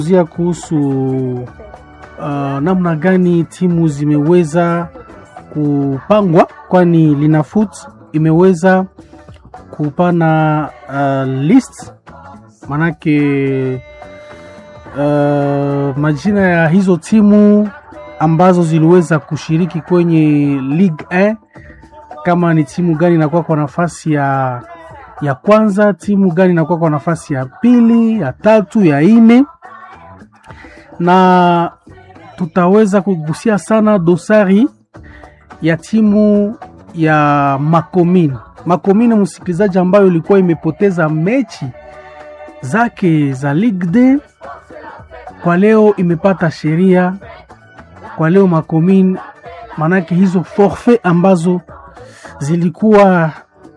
zia kuhusu uh, namna gani timu zimeweza kupangwa, kwani Linafoot imeweza kupana uh, list manake uh, majina ya hizo timu ambazo ziliweza kushiriki kwenye Ligue 1 kama ni timu gani inakuwa kwa nafasi ya ya kwanza, timu gani inakuwa kwa nafasi ya pili, ya tatu, ya nne, na tutaweza kugusia sana dosari ya timu ya Makomine. Makomine, msikilizaji, ambayo ilikuwa imepoteza mechi zake za Ligue 2 kwa leo imepata sheria kwa leo Makomine, manake hizo forfait ambazo zilikuwa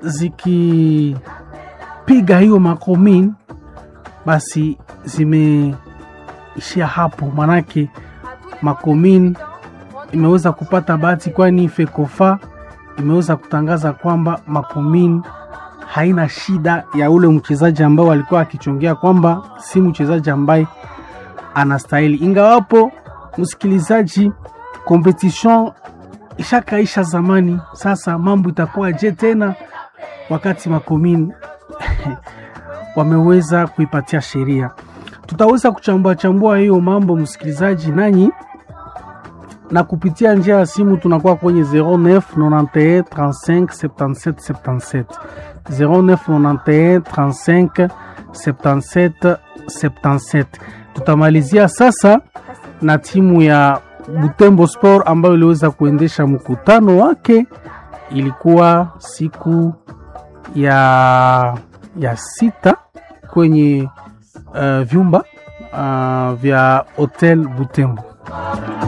zikipiga hiyo Makomine basi zimeishia hapo, manake Makomine imeweza kupata bahati, kwani Fekofa imeweza kutangaza kwamba Makomine haina shida ya ule mchezaji ambao alikuwa akichongea kwamba si mchezaji ambaye anastahili. Ingawapo msikilizaji, competition ishakaisha zamani, sasa mambo itakuwa je tena wakati Makomine wameweza kuipatia sheria. Tutaweza kuchambua chambua hiyo mambo msikilizaji, nanyi na kupitia njia ya simu tunakuwa kwenye 09 91 35 77 77 09 91 35 77 77. Tutamalizia sasa na timu ya Butembo Sport ambayo iliweza kuendesha mkutano wake, ilikuwa siku ya, ya sita kwenye uh, vyumba uh, vya Hotel Butembo.